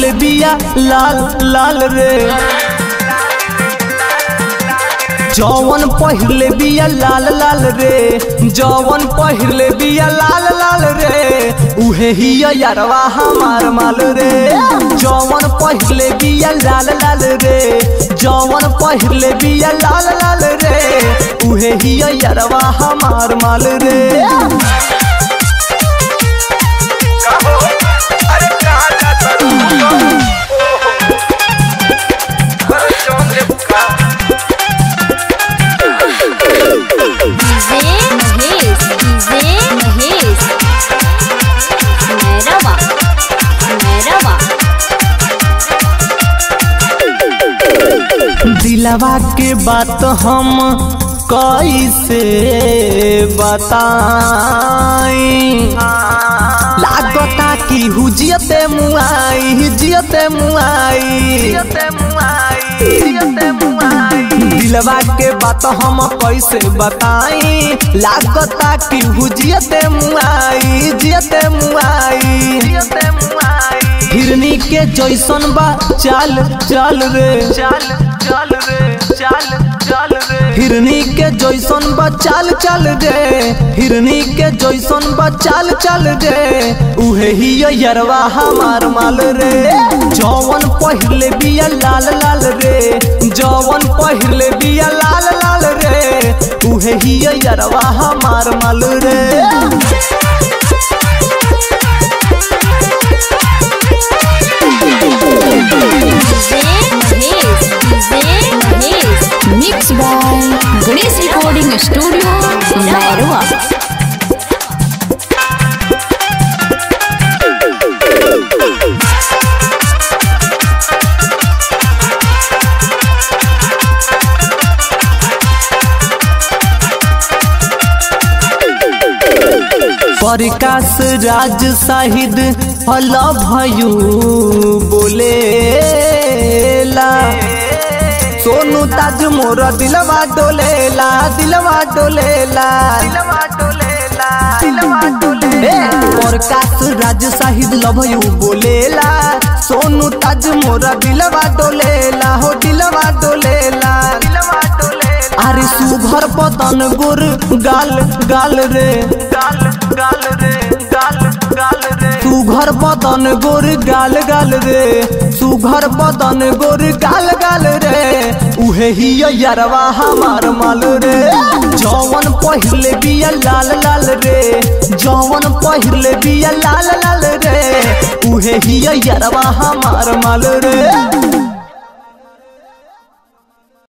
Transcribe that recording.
पहिले बिया लाल लाल रे जौवन पहिरले बिया लाल लाल रे जौवन पहिरले बिया लाल लाल रे उहे ही यारवा हमार माल रे जौवन पहिरले बिया लाल लाल रे जौवन पहिरले बिया लाल लाल रे उहे ही यारवा हमार माल रे अरे कहाँ जाता रू? अरे जौन ले बुका डीजे महेश डीजे महेश मैरवा मैरवा दिलवा के बात हम कैसे बताई लागता कि हुजियते मुआई जियते मुआई दिलवा के बात हम कैसे बताई लागता कि हुजियते मुआई जियते मुआई हिरनी के जैसन बा चाल चाल रे चाल चाल रे चाल चाल रे हिरनी के जैसन बा चाल चाल रे हिरनी के जैसन बा चाल चाल रे उहे ही यरवा हमार माल रे जौवन पहिरले बिया लाल लाल रे जौवन पहिरले बिया लाल लाल रे उहे ही यरवा हमार माल रे DJ Mahesh DJ Mahesh mix by Ganesh recording studio Mairwa Prakash Raj Shahid हल भयू बोलेला सोनू ताज मोर दिलवा डोलेला दिलवा डोलेला ए, प्रकाश राज शाहिद लभयू बोलेला सोनू ताज मोर दिलवा डोलेला हो दिलवा डोलेला अरे सुघर पतन गुर गाल गाल रे गाल गाल रे गाल गाल रे सुघर पतन गुर गाल गाल रे सुघर पतन गुर गाल गाल रे उहे ही यारवा हमार माल रे जौवन पहिरले बिया लाल लाल रे जौवन पहिरले बिया लाल लाल रे उहे ही यारवा हमार माल रे